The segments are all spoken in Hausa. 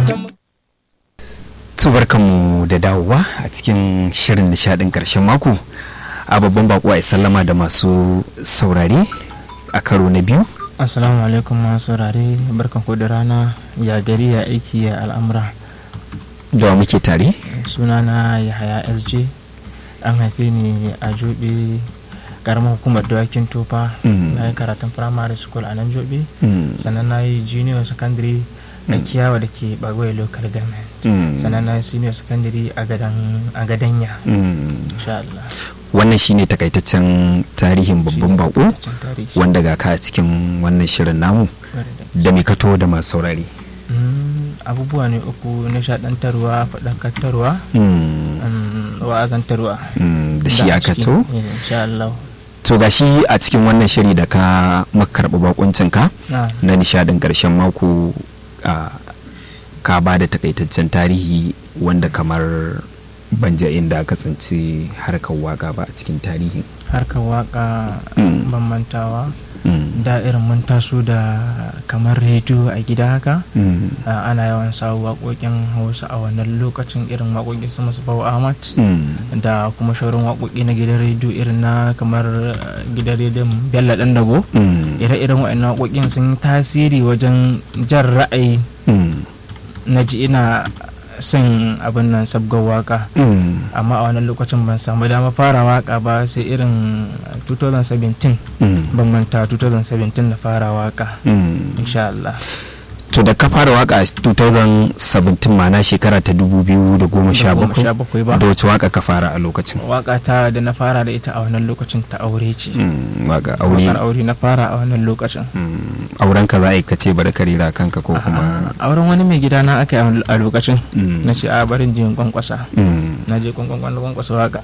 barkanmu da dawowa a cikin shirin nishadin karshen mako a babban bako a sallama da masu saurare a karo na biyu assalamu alaikum masu saurare barkan ku da rana ya gari ya aiki ya al'amura da muke tare sunana yahaya sj an haife ni a jobe karamar hukumar dawakin tofa na yi karatun primary school a nan jobe sannan na yi junior secondary na kiyawa da ke bagwai local government sannan na yi senior secondary a gadanya insha Allah wannan shine takaitaccen tarihin babban bako wanda ga ka cikin wannan shirin namu da mai kato da masu saurari abubuwa ne uku nishadantarwa faɗakantarwa wa'azantarwa da shi aka to insha Allah to gashi a cikin wannan shiri da ka makarɓi bakuncinka na nishadin ƙarshen mako ka ba da takaitaccen tarihi wanda kamar banja inda kasance harkar waka ba a cikin tarihin harkar waka ban mantawa da irin mun taso da kamar rediyo a gida haka ana yawan sawo waƙoƙin hausa a wannan lokacin irin waƙoƙi su masu bawa ahmad da kuma shaurin waƙoƙi na gidan rediyo irin na kamar gidan rediyon bello ɗan dago ire-iren waɗannan waƙoƙin sun tasiri wajen jan ra'ayi na ji ina son abin nan sabgar waka amma a wannan lokacin ban samu dama fara waka ba sai irin 2017 ban manta 2017 na fara waka insha Allah to da ka fara waka a 2017 mana shekara ta 2017 ba da wace waka ka fara a lokacin waka ta da na fara da ita a wannan lokacin ta aure ce waka aure wakar aure na fara a wannan lokacin auren ka za a yi ka ce bari ka rira kanka ko kuma auren wani mai gida na aka yi a lokacin na ce a barin jin kwankwasa na je kwankwan kwankwasa waka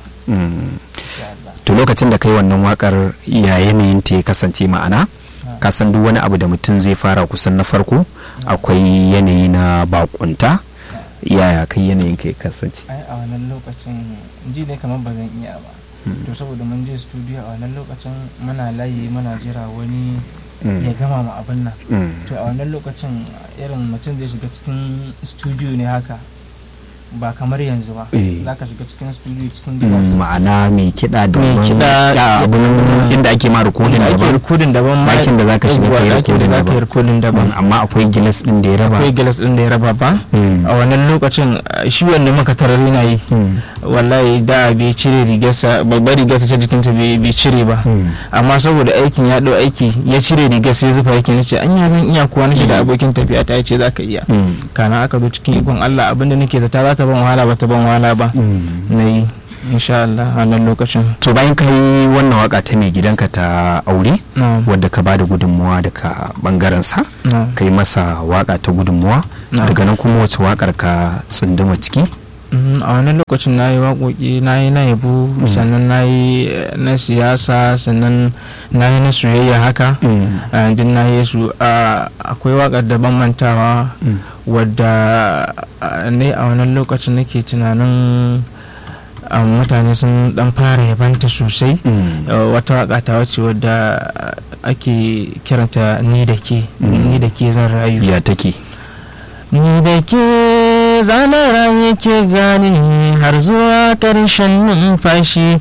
to lokacin da kai wannan wakar ya yanayin ta ya kasance ma'ana ka san duk wani abu da mutum zai fara kusan na farko akwai yanayi na bakunta yaya kai yanayin ka ya kasance ai a wannan lokacin ji ne kamar ba zan iya ba to saboda mun je studio a wannan lokacin muna layi muna jira wani ya gama mu abin nan to a wannan lokacin irin mutum zai shiga cikin studio ne haka ba kamar yanzu ba za ka shiga cikin studio cikin gilas ma'ana mai kiɗa da mai kiɗa inda ake ma rikodin ake daban rikodin daban bakin da za ka shiga kai rikodin za ka yi daban rikodin daban amma akwai gilas din da ya raba akwai gilas din da ya raba ba a wannan lokacin shi wanda muka tarar yana yi wallahi da bai cire rigarsa babbar rigarsa ta jikinta bai cire ba amma saboda aikin ya ɗau aiki ya cire rigar sai zufa yake nace anya zan iya kuwa nace da abokin tafiya ta ce za ka iya kana aka zo cikin ikon Allah abinda nake zata za ta ban wahala ba ta ban wahala ba na yi insha Allah a nan lokacin to bayan ka yi wannan waka ta mai gidanka ta aure na'am wadda ka bada gudunmuwa daga bangaren sa na'am ka yi masa waka ta gudunmuwa Na'am. daga nan kuma wace wakar ka tsunduma ciki Mhm, a wannan lokacin na yi waƙoƙi na yi na yabo sannan na yi eh, na siyasa sannan na yi na soyayya haka a duk na yi su a- akwai waƙar da ban mantawa wadda a, ne a wannan lokacin nake tunanin a, mutane sun dan fara yabanta sosai Uh, wata waka ta wace wadda uh, ake kiranta ni da ke ni da ke zan rayu ya take ni da ke zanen rayu ke gane har zuwa ƙarshen numfashi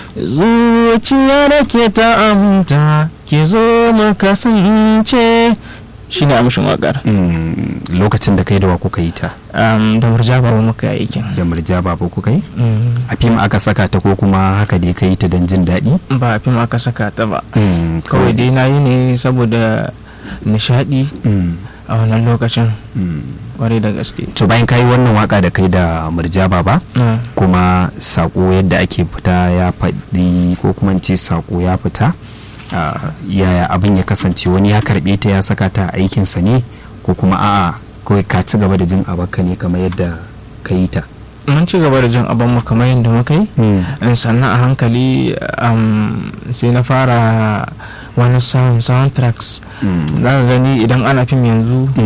zuciya da ke ta aminta ke zo mu kasance shi ne amshin waƙar Mm, lokacin da kai da wa kuka yi ta um, da murja ba muka yi aikin da murja babu kuka yi Mm, a fim aka saka ta ko kuma haka dai ka yi ta don jin daɗi ba a fim aka saka ta ba Mm, kawai dai na yi ne saboda nishaɗi Mm, a wannan lokacin mm. kwarai da gaske to bayan ka yi wannan waka da kai da murja baba Mm, kuma sako yadda ake fita ya faɗi ko kuma in ce sako ya fita ah, yaya abin ya kasance wani ya karɓe ta ya saka ta a aikinsa ne ko kuma a'a kawai ka ci gaba da jin abaka ne kamar yadda ka yi ta mun ci gaba da jin abin mu kamar yadda muka yi in sannan a hankali um, sai na fara wani sound soundtracks Mm. za ka gani idan ana fim yanzu Mm.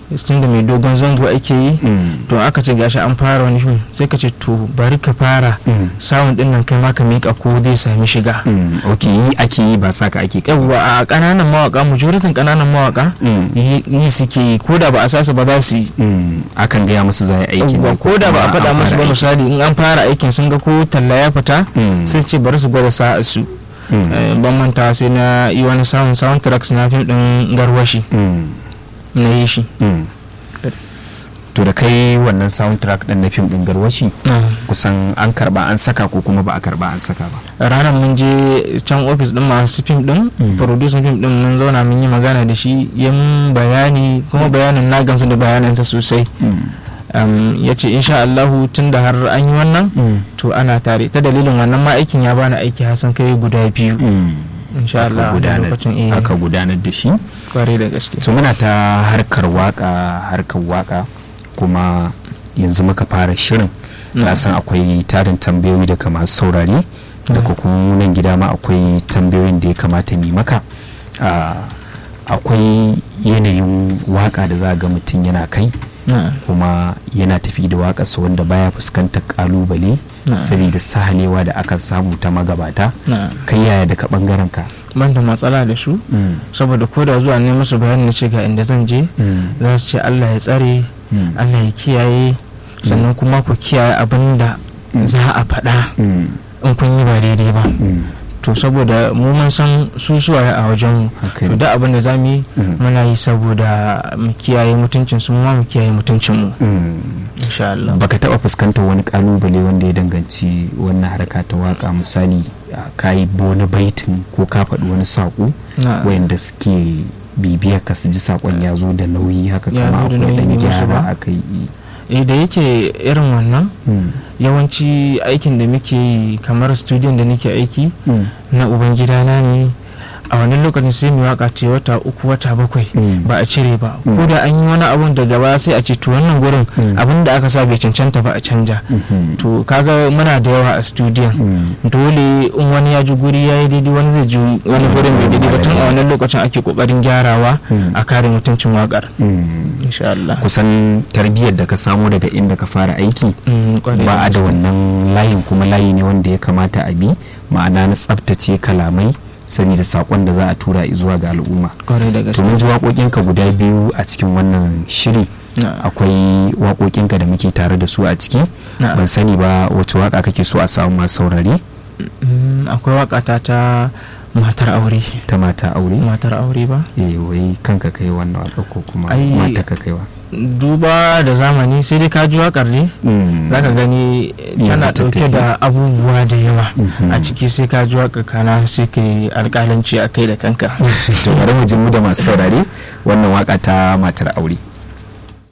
tun da mai dogon zango ake yi to aka ce gashi an fara wani fim sai ka ce to bari ka fara sawun din nan kai ma ka mika ko zai sami shiga ok yi ake yi ba saka ake yawwa a kananan mawaka majoritin kananan mawaka yi suke yi ko da ba a sasa ba za su yi akan gaya musu za a yi aiki ko da ba a faɗa musu ba misali in an fara aikin sun ga ko talla ya fita sai ce bari su gwada sa'a su ban manta sai na yi wani sound soundtracks na fim din garwashi na yi shi to da kai wannan soundtrack din na fim din garwashi kusan an karba an saka ko kuma ba a karba an saka ba ranar mun je can ofis din masu fim din producing fim din mun zauna mun yi magana da shi ya mun bayani kuma bayanin na gamsu da bayanansa sosai ya ce insha Allahu tun da har an yi wannan to ana tare ta dalilin wannan ma aikin ya bani aiki hasan kai guda biyu insha Allah lokacin aka gudanar da shi kware da gaske to muna ta harkar waka harkar waka kuma yanzu muka fara shirin na san akwai tarin tambayoyi daga masu saurare daga kuma nan gida ma akwai tambayoyin da ya kamata ni maka akwai yanayin waka da za ga mutum yana kai kuma yana tafi da waƙarsa wanda baya fuskantar kalubale saboda sahalewa da aka samu ta magabata kai yaya daga bangaren ka ban da matsala da su saboda ko da zuwa ne musu bayani na ce ga inda zan je za su ce Allah ya tsare Allah ya kiyaye sannan kuma ku kiyaye abin da za a faɗa in kun yi ba daidai ba to saboda mu mun san su suwaye a wajen mu to da abin da zamu yi muna yi saboda mu kiyaye mutuncin su mu kiyaye mutuncin mu insha Allah baka taba fuskantar wani kalubale wanda ya danganci wannan harka ta waka misali ka yi wani baitin ko ka faɗi wani saƙo wayanda suke bibiyar ka su ji saƙon ya zo da nauyi haka kama akwai ɗan gyara aka yi eh da yake irin wannan yawanci aikin da muke yi kamar studiyon da nake aiki na ubangidana ne a wannan lokacin sai mu waka ce wata uku wata bakwai ba a cire ba ko da an yi wani abun da gaba sai a ce to wannan gurin abin da aka sa bai cancanta ba a canja to kaga muna da yawa a studiyon dole in wani ya ji guri ya yi daidai wani zai ji wani gurin bai daidai ba tun a wannan lokacin ake kokarin gyarawa a kare mutuncin wakar insha Allah kusan tarbiyyar da ka samu daga inda ka fara aiki ba a da wannan layin kuma layi ne wanda ya kamata a bi ma'ana na tsaftace kalamai saboda sakon da za a tura zuwa ga al'umma to mun ji waƙoƙinka guda biyu a cikin wannan shiri akwai waƙoƙinka da muke tare da su a ciki ban sani ba wace waƙa kake so a samu masu saurare akwai waƙata ta matar aure ta mata aure matar aure ba eh wai kanka kai wannan waƙa ko kuma mata ka kaiwa duba da zamani sai dai ka ji wakar ne za ka gani tana ɗauke da abubuwa da yawa a ciki sai ka ji wakar kana sai ka yi alƙalanci a kai da kanka to bari mu ji mu da masu saurare wannan waka ta matar aure